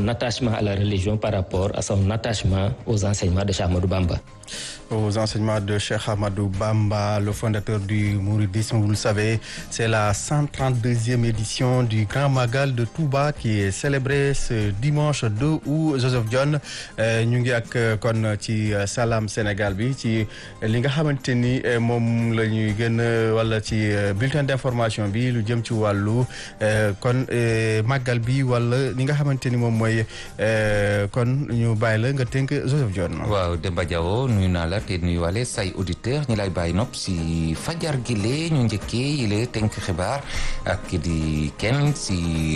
son attachement à la religion par rapport à son attachement aux enseignements de Cheikh Ahmadou Bamba. Aux enseignements de Cheikh Ahmadou Bamba, le fondateur du mouridisme, vous le savez, c'est la 132e édition du Grand Magal de Touba qui est célébré ce dimanche 2 août. Joseph John ñu ngi ak kon ci Salam Sénégal bi ci li nga xamante ni moom la ñuy gën wala ci bulletin d'information bi lu jëm ci wàllu kon màggal bi wala li nga xamante ni moom mooy kon ñu bàyyi la nga tënk Joseph John. waaw Demba Diawo nuyu naa la te nuyuwaale say auditeur ñi lay bàyyi nopp si fajar gi lee ñu njëkkee yile tënk xibaar ak di kenn si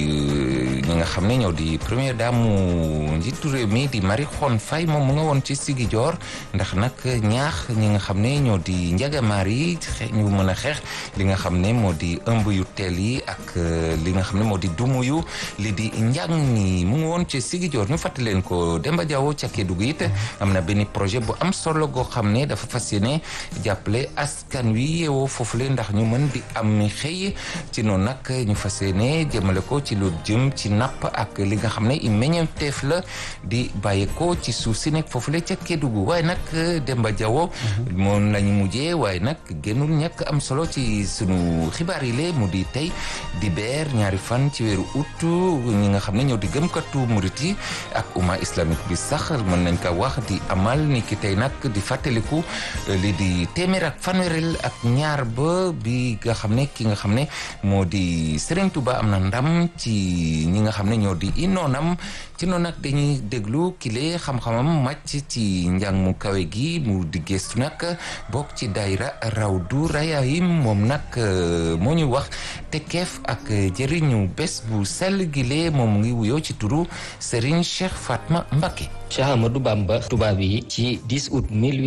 ñi nga xam ne ñoo di première dame njiitu réew mi di Marie Khone Faye moom mu nga woon ci Ziguinchor ndax nag ñaax ñi nga xam ne ñoo di njagamaar yi ñu mën a xeex li nga xam ne moo di ëmb yu teel yi ak li nga xam ne moo di dumu yu li di njàng ni mu ngi woon ci Ziguinchor ñu fàttali leen ko Demba Diawo ca Kédougou it am na benn projet bu am solo goo xam ne dafa fas yéene jàppale askan wi yeewoo foofu le ndax ñu mën di am xëy ci noonu nag ñu fas yéene jëmale ko ci lu jëm ci napp ak li nga xam ne i meññeef la di bàyyeekoo ci suuf si nekk foofu le ca Kédougou waaye nag Demba Diawo moom lañu mujjee waaye nag génnul ñàkk am solo ci sunu xibaar yi le mu di tey di beer ñaari fan ci weeru août ñi nga xam ne ñoo di gëmkatu murit yi ak umma islamique bi sax mën nañ ko wax di amal ni ki tey nag di fàttaliku li di téeméer ak fanweerel ak ñaar ba bi nga xam ne ki nga xam ne moo di Serigne Touba am na ndam ci ñi nga xam ne ñoo di inoonam ci noonu nag dañuy déglu kile xam-xamam màcc ci njàng mu kawe gi mu di gëstu nag bokk ci daayira Rawdu Rayaahin moom nag moo ñu wax te keef ak jëriñu bés bu sell gile moom mu ngi wuyoo ci turu Serigne Cheikh Fatma Mbacké Cheikh Ahmadou Bamba tubaab yi ci 10 août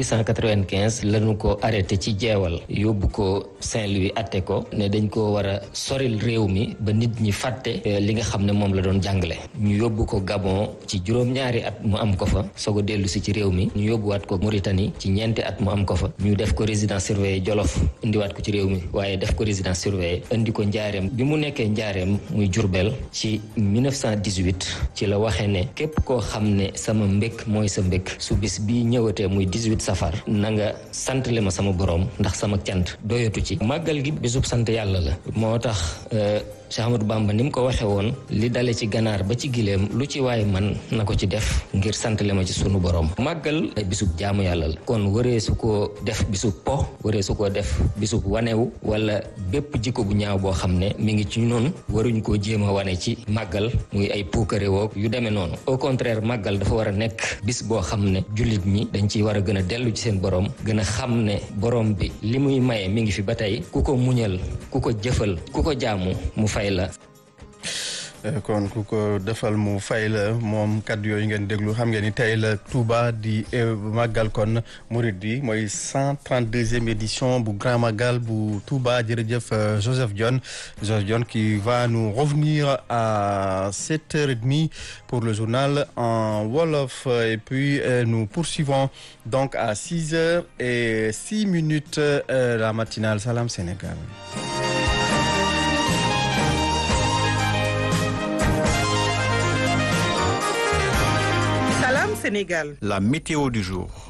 1895 lañu ko arrêté ci jeewal yóbbu ko Saint-Louis atte ko ne dañ ko war a soril réew mi ba nit ñi fàtte li nga xam ne moom la doon jàngale ñu yóbbu ko Gabon ci juróom-ñaari at mu am ko fa soog a dellu si ci réew mi ñu yóbbuwaat ko Mauritanie ci ñeenti at mu am ko fa ñu def ko résidence surveillée Jolof indiwaat ko ci réew mi waaye def ko résidence surveillée indi ko njaareem bi mu nekkee njaareem muy Jurbel ci 1918 ci la waxee ne képp koo xam ne sama mbékk mooy sa mbékk su bis bii ñëwatee muy 18 safar na nga santale ma sama borom ndax sama cant doyatu ci màggal gi bisub sant yàlla la moo tax Cheikh Ahmadou Bamba ni mu ko waxee woon li dale ci ganaar ba ci gileem lu ci waay man na ko ci def ngir santale ma ci sunu borom màggal ay bisub jaamu yàlla la kon waree su ko def bisub po waree su ko def bisub wanewu wala bépp jikko bu ñaaw boo xam ne mi ngi ci noonu waruñ koo jéem a wane ci màggal muy ay puukare woog yu demee noonu au contraire màggal dafa war a nekk bis boo xam ne jullit ñi dañ ciy war a gën a dellu ci seen borom gën a xam ne borom bi li muy maye mi ngi fi ba tey ku ko muñal ku ko jëfal ku ko jaamu mu fay la kon ku ko defal mu fay la moom kàddu yooyu ngeen déglu xam ngeen ni tey la Touba di màggal kon murid bi mooy 132e édition bu grand magal bu Touba jërëjëf Joseph Dione Joseph Dione qui va nous revenir à 7h30 pour le journal en wolof et puis nous poursuivons donc à 6h et 6 minutes la matinale Salam Sénégal Sénégal. La météo du jour.